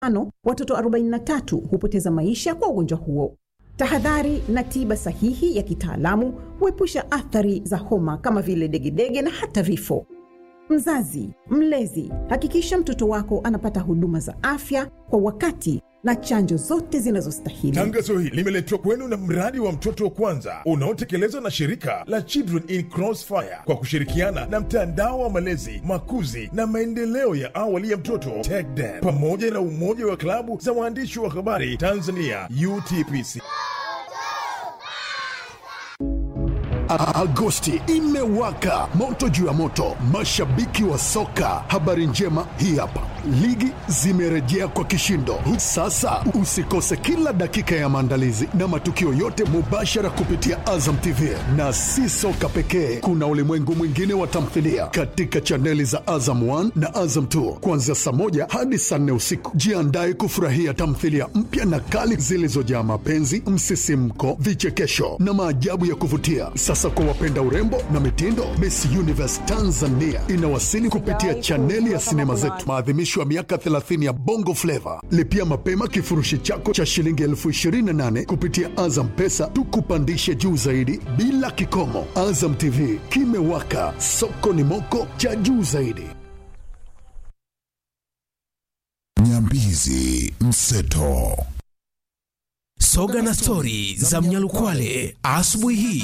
Ano, watoto 43 hupoteza maisha kwa ugonjwa huo. Tahadhari na tiba sahihi ya kitaalamu huepusha athari za homa kama vile degedege na hata vifo. Mzazi, mlezi, hakikisha mtoto wako anapata huduma za afya kwa wakati na chanjo zote zinazostahili. Tangazo hili limeletwa kwenu na mradi wa mtoto wa kwanza unaotekelezwa na shirika la Children in Crossfire kwa kushirikiana na mtandao wa malezi, makuzi na maendeleo ya awali ya mtoto TECDEN pamoja na umoja wa klabu za waandishi wa habari Tanzania UTPC. Agosti imewaka moto juu ya moto, mashabiki wa soka. Habari njema hii hapa, ligi zimerejea kwa kishindo. Sasa usikose kila dakika ya maandalizi na matukio yote mubashara kupitia Azam TV, na si soka pekee, kuna ulimwengu mwingine wa tamthilia katika chaneli za Azam 1 na Azam 2 kuanzia saa moja hadi saa nne usiku. Jiandae kufurahia tamthilia mpya na kali zilizojaa mapenzi, msisimko, vichekesho na maajabu ya kuvutia. Sasa kwa wapenda urembo na mitindo, Miss Universe Tanzania inawasili kupitia chaneli ya sinema zetu, maadhimisho ya miaka 30 ya Bongo Flava. Lipia mapema kifurushi chako cha shilingi elfu 28 kupitia Azam Pesa, tukupandishe juu zaidi bila kikomo. Azam TV kimewaka, soko ni moko cha juu zaidi. Nyambizi Mseto. Soga na stori za Mnyalukwale asubuhi hii.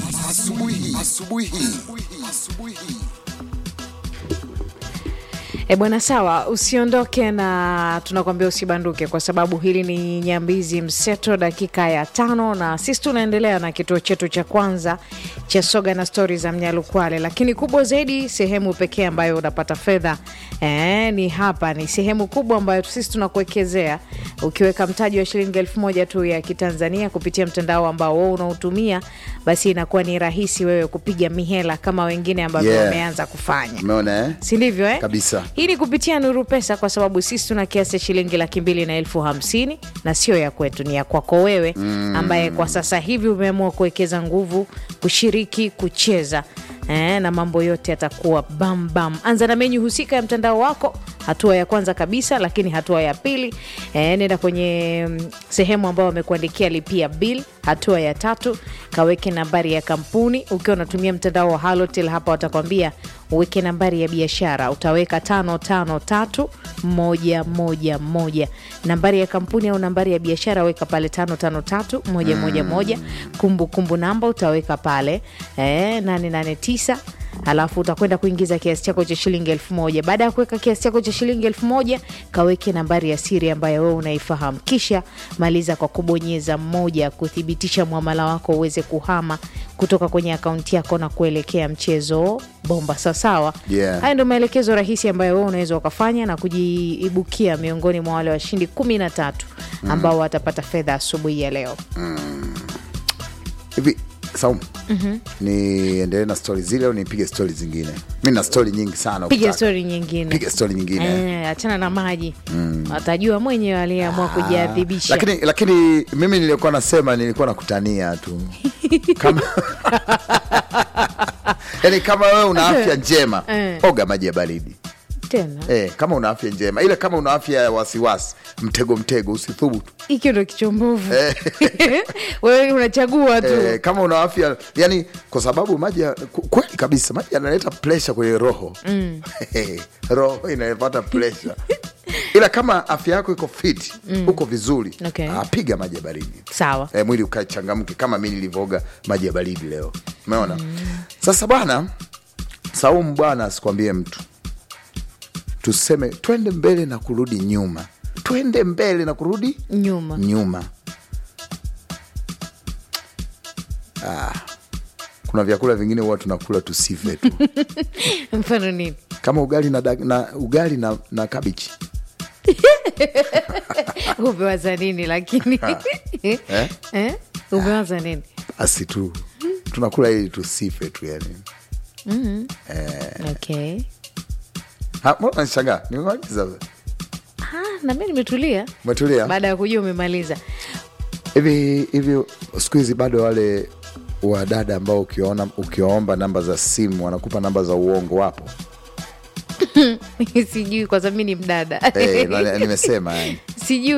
E bwana, sawa, usiondoke na tunakwambia usibanduke, kwa sababu hili ni Nyambizi Mseto, dakika ya tano, na sisi tunaendelea na kituo chetu cha kwanza cha soga na stori za Mnyalukwale, lakini kubwa zaidi, sehemu pekee ambayo unapata fedha e, ni hapa. Ni sehemu kubwa ambayo sisi tunakuwekezea ukiweka mtaji wa shilingi elfu moja tu ya Kitanzania kupitia mtandao ambao wewe unautumia, basi inakuwa ni rahisi wewe kupiga mihela kama wengine ambavyo Yeah. wameanza kufanya Umeona eh? si ndivyo eh? Kabisa. Hii ni kupitia Nuru Pesa kwa sababu sisi tuna kiasi cha shilingi laki mbili na elfu hamsini na sio ya kwetu, ni ya kwako wewe ambaye kwa sasa hivi umeamua kuwekeza nguvu, kushiriki, kucheza eh, na mambo yote yatakuwa bambam. Anza na menyu husika ya mtandao wako, hatua ya kwanza kabisa. Lakini hatua ya pili eh, nenda kwenye mm, sehemu ambayo wamekuandikia lipia bill. Hatua ya tatu kaweke nambari ya kampuni. Ukiwa unatumia mtandao wa Halotel, hapa watakwambia uweke nambari ya biashara, utaweka tano tano tatu moja moja moja. Nambari ya kampuni au nambari ya biashara weka pale tano tano tatu moja moja moja. Kumbukumbu namba utaweka pale eh, nane nane tisa alafu utakwenda kuingiza kiasi chako cha shilingi elfu moja. Baada ya kuweka kiasi chako cha shilingi elfu moja kaweke nambari ya siri ambayo wewe unaifahamu, kisha maliza kwa kubonyeza moja kuthibitisha mwamala wako uweze kuhama kutoka kwenye akaunti yako na kuelekea mchezo bomba. Sawasawa, Yeah. haya ndio maelekezo rahisi ambayo wewe unaweza ukafanya na kujiibukia miongoni mwa wale washindi kumi na tatu ambao watapata fedha asubuhi ya leo. hivi Saumu, niendelee na stori zile au nipige stori zingine? Mi na stori nyingi sana. Piga ukitaka. stori nyingine. Piga stori nyingine Eh, achana na maji atajua mwenyewe aliyeamua kujiadhibisha. lakini lakini mimi nilikuwa nasema nilikuwa nakutania tu kama yani kama wewe una afya njema Eh. oga maji ya baridi tena eh, kama una afya njema ila kama una afya ya wasiwasi mtego mtego usithubutu hiki ndo kichombovu wewe unachagua tu eh, kama una afya yani kwa sababu maji ya- ku- kweli kabisa maji yanaleta presha kwenye roho mm. roho inapata presha ila kama afya yako iko fit uko vizuri Okay. ah, piga maji ya baridi sawa e, mwili ukachangamke kama mi nilivyoga maji ya baridi leo umeona sasa bwana saumu bwana asikwambie mtu tuseme twende mbele na kurudi nyuma twende mbele na kurudi nyuma nyuma ah, kuna vyakula vingine huwa tunakula tusife tu mfano nini kama ugali na, dag- na ugali na, na kabichi umewaza nini lakini eh? eh? umewaza nini asi tu tunakula ili tusife tu yani okay Ha, mbona unanishangaa nimemaliza ah, na mi nimetulia umetulia baada ya kujua umemaliza hivi hivi siku hizi bado wale wadada ambao ukiwaona ukiwaomba namba za simu wanakupa namba za uongo wapo sijui kwa sababu mi ni mdada Eh, na- nimesema yani sijui